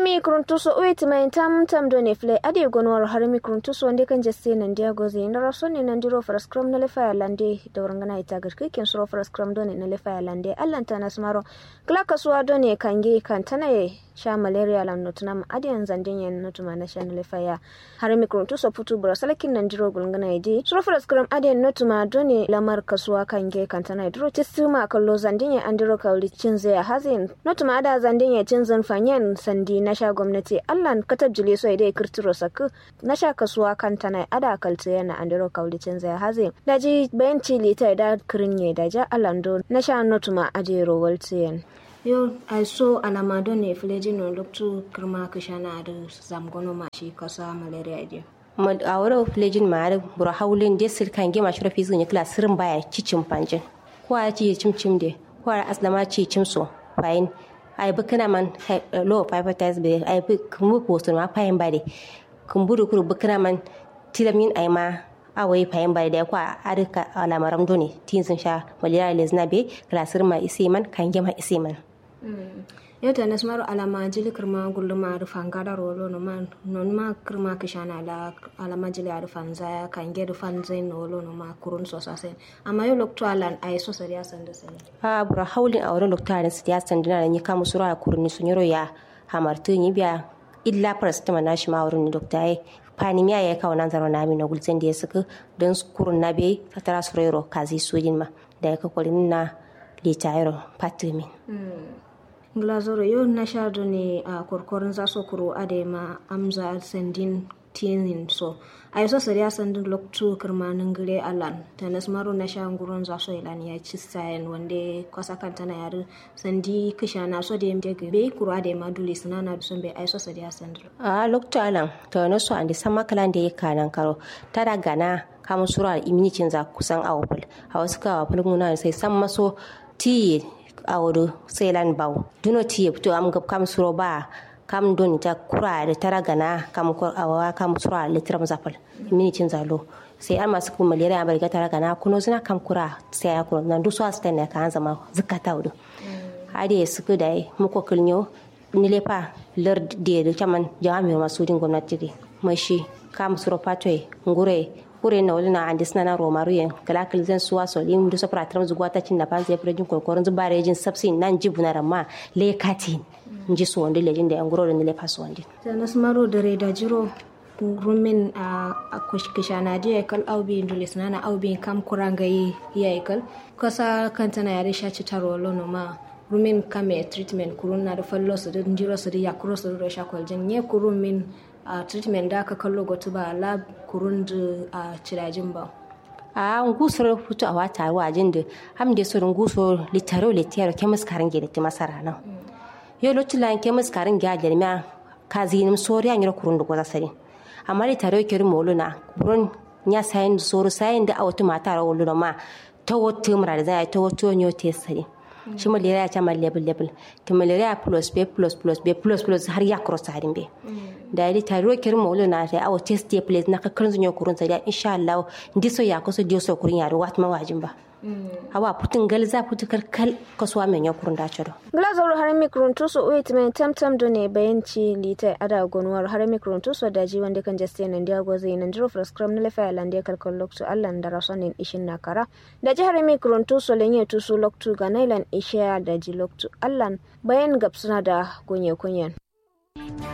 harami kuruntuso uiti mai tam tam do ne fle ade gonwar harami kuruntuso wande kan jesse nan dia goze na raso ne nan diro faras kram na lefa lande da warangana ita gar kikin suro faras kram do ne na lefa lande allan ta nasmaro kla kasuwa do ne kange kan tanaye sha malaria lan notuna ade yan zandin yan notuma na sha na lefa ya harami kuruntuso putu bura salakin nan diro gulngana idi suro faras kram ade notuma do ne lamar kasuwa kange kan tanaye diro tisuma kallo zandin yan andiro kauli cinze ya hazin notuma ada zandin ya cinzan fanyen sandi na sha gwamnati allan katab jile so idai kirtiro saku na sha kasuwa kan tana ada kalta yana andiro kaulicin zai haze da ji bayan cili ta da kirinye da ja alando na sha notuma ajero waltiyan yo ai so alama don ne fileji no loktu kirma kishana da zamgono ma shi kasa malaria ide a wurin filejin ma da bura haulin da sirkan gima shi rafi zuwa kila sirin baya cicin panjin ko a ci cimcim de ko a aslama ci cimso fayin ai bi kana man low hepatitis B ai bi kumbu posto ma payin bade kumburu kuru bi kana man tilamin ai ma awai payin bade da kwa adika alamaram doni tin sun sha malaria lezna be klasir ma isi man kan gema isi man yau ta nasmaru alama jili kirma gulluma rufan gada rolo no ma non ma kirma kishana la alama jili rufan zaya kan ge rufan zai no lo no ma kurun so sase amma yau lokto alan ay so sariya sanda sai a bura haulin a wurin lokto alan siya sandina ni kamu sura kurni sun yoro ya hamartu ni biya illa parastama na shi ma wurin dokta ai panimiya ya kawo nan zaro na mi na gulzen da ya suka don kurun na bai fatara surero kazi sojin ma da ya kakwarin na litayaro patimin glazoro yau na sha ne a korkorin za so kuro adema amza sandin tinin so a yaso sariya sandin loktu kirmanin gire alan ta nasmaru na sha gurin za so ilan ya ci sayan wanda kwasa kan tana yari sandi kisha na so da ya mje bai kuro adema dule suna na dusun bai a yaso sariya sandin a loktu alan ta wani so an da sama kalan da ya kanan karo ta da gana kamun sura iminicin za kusan awapul a wasu kawo fulguna sai san maso tiye awuru selan baw duno tiye to am gab kam suro ba kam doni ta kura da tara gana kam ko awa kam sura litram zapal mini cin zalo sai an masu kuma malaria bari tara gana kuno suna kam kura sai ya kuno nan dusu asta ne kan zama zakata wudu ade suku dai muko kulnyo ni lepa lar de da chaman jami masu din gwamnati de mashi kam suro patwe ngure kure na wali na andi sina na romaru yen kala kil zan suwa so lim du sopra tram zuwa ta cin da pan zai prejin korkoron zu bare jin sabsi nan jibu na ramma le kati nji so wandi lejin da nguro da le paso wandi ta nasmaro da re da jiro rumin a kushkisha na je kal aubi ndule sanana aubi kam kuranga yi ya kal kasa kanta na yare shaci taro lono ma rumin kame treatment kurun na da fallo su da jiro su da yakuro su da shakwal jin ye kurun min a uh, treatment da aka kallo gotu ba lab kurun da a uh, cirajin ba a ngusoro futu a wata wajin da ham da surun guso litaro litaro kemis karin gida ti masara nan yo lo tilan kemis karin gya jermiya ka zinim soriya nyiro kurun da goza sari amma litaro kiri molo na kurun nya sayin soro sayin da awatu mata ra wolo ma ta wotu mura da zai ta wotu nyo te sari shi malaria ta ma level level to malaria plus b plus plus b plus plus har ya cross harin be da yi ta ro kirin mawulu na ta awo test day place na kakkan zunyo kurun sa da insha Allah ndiso ya kusa diyo kurun ya wat ma wajin ba awa putin gal za putu kal kasuwa men ya kurun da ciro glazor har mikrun tuso uit men tam tam do ne bayanci lita ada gonwar har mikrun tuso da ji wanda kan jaste nan dia goze nan diro prescribe na lefa lande kalkal loktu allan da rasonin ishin nakara da ji har mikrun tuso lenye tuso loktu ga nailan isha da ji loktu allan bayan gabsuna da gonye kunyen